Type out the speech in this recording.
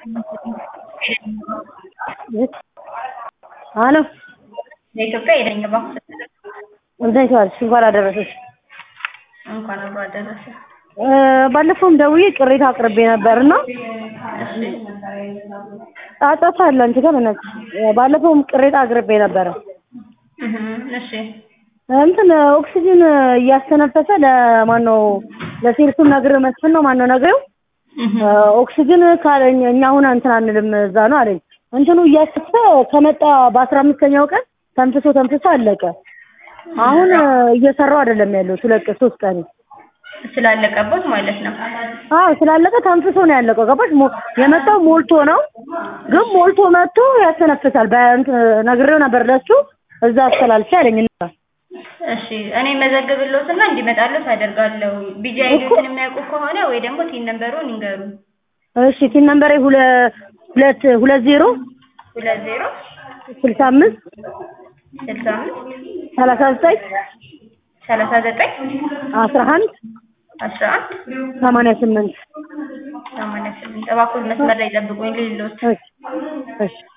አሎ ለኢትዮጵያ የለኝ ባንክ እንዴት ዋልሽ? እንኳን አደረሰሽ። እንኳን አብሮ አደረሰ። ባለፈውም ደውዬ ቅሬታ አቅርቤ ነበር እና ጫጫታ አለ አንቺ ጋር በእናትሽ። ባለፈውም ቅሬታ አቅርቤ ነበረ። እህ እሺ እንትን ኦክሲጅን እያስተነፈሰ ለማን ነው ለሴልሱም ነግሬው መስፍን ነው ማን ነው ነግሬው እህ ኦክሲጅን ካለኝ እኛ አሁን እንትን አንልም እዛ ነው አለኝ። እንትኑ እያሰፈ ከመጣ በአስራ አምስተኛው ቀን ተንፍሶ ተንፍሶ አለቀ። አሁን እየሰራው አይደለም ያለው ሁለት ቀን ሶስት ቀን ስላለቀበት ማለት ነው። አዎ ስላለቀ ተንፍሶ ነው ያለቀው። ገባሽ? ሞ- የመጣው ሞልቶ ነው፣ ግን ሞልቶ መጥቶ ያስተነፍሳል። በእንትን ነግሬው ነበር ለሱ እዛ አስተላልፌ አለኝ። እና እሺ እኔ መዘግብልዎትና እንዲመጣልዎት አደርጋለሁ። ቢጂ አይዲዎትን የሚያውቁ ከሆነ ወይ ደግሞ ቲን ነምበሩን ይንገሩ። እሺ ቲን ነምበሬ ሁለ- ሁለት ሁለት ዜሮ ሁለት ዜሮ ስልሳ አምስት ስልሳ አምስት ሰላሳ ዘጠኝ ሰላሳ ዘጠኝ አስራ አንድ አስራ አንድ ሰማንያ ስምንት ሰማንያ ስምንት እባክዎት መስመር ላይ ጠብቁኝ ልልዎት። እሺ እሺ